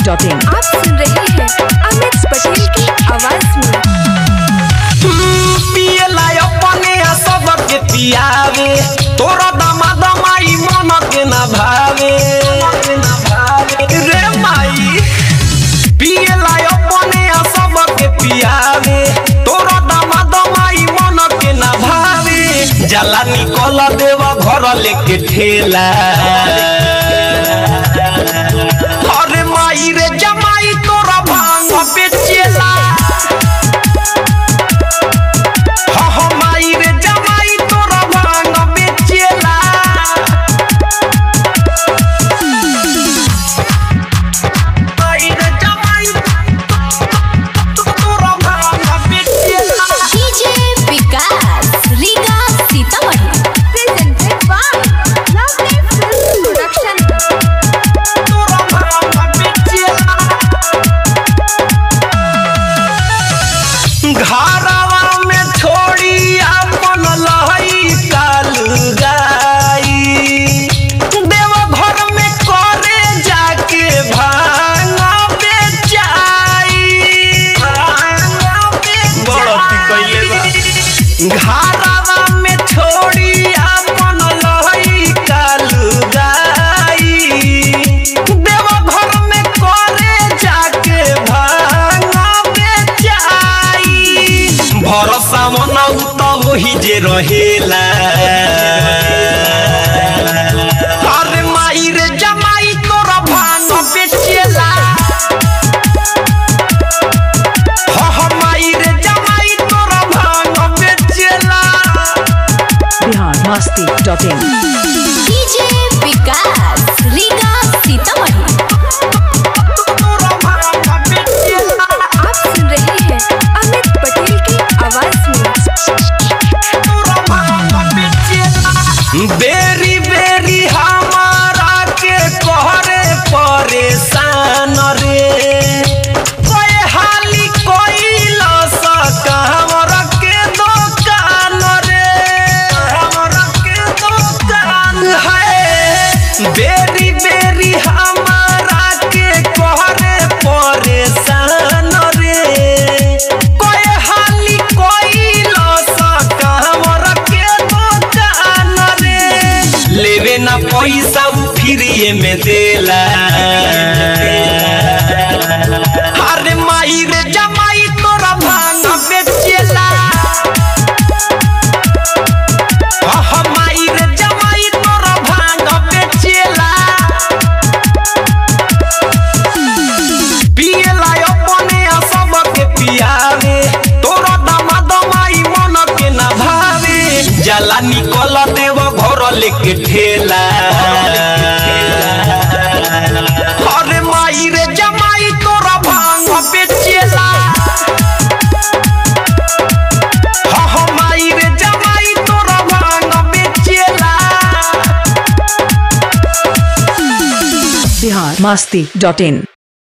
masti.in आप सुन रहे हैं अमित पटेल की आवाज में पियला अपने सबके पियावे तोरा दमा दमाई मन के ना भावे रे माई पियला अपने सबके पियावे तोरा दमा दमाई मन के ना भावे जला निकल देवा घर लेके ठेला अरे माई रे जमाई तोरा भांग बेचेला हाँ हाँ माई रे जमाई तोरा भांग बेचेला माई रे जमाई तोरा भांग बेचेला DJ Vikas Riga Sitamarhi presented by lovely film production तोरा भांग बेचेला घरवा में छोड़ी अपन लहई काल गाई देव घर में करे जाके भांगा बेचाई घरवा में छोड़ी अपन लहई काल गाई देव घर में करे जाके भांगा बेचाई भरोसा मनाऊ तो वही जे रहेला अरे माई रे जमाई तोरा भांग बेचेला हाँ हाँ माई रे जमाई तोरा भांग बेचेला Bihar masti.in DJ Vikas Riga Sitamarhi तोरा भांग बेचेला आप सुन रहे हैं अमित पटेल की आवाज में बेरी बेरी हमारा के कहरे परेशान रे कोई हाली कोई लस हमरा के दुकान रे हमरा के दुकान है बेरी बेरी हमारा के कहरे परेशान रे कोई हाली कोई लस हमरा के दुकान रे लेवे ना पैसा उ फ्रीए में देला अरे माई रे जमाई तोरा भांग बेचेला आहा माई रे जमाई तोरा भांग बेचेला पियला अपने सबके पियावे तोरा दमा दमाई मन के ना भावे जला निकल देव घर लेके ठेला अरे माई रे जमाई तोरा भांग बेचेला हाँ हाँ माई रे जमाई तोरा भांग बेचेला Bihar masti.in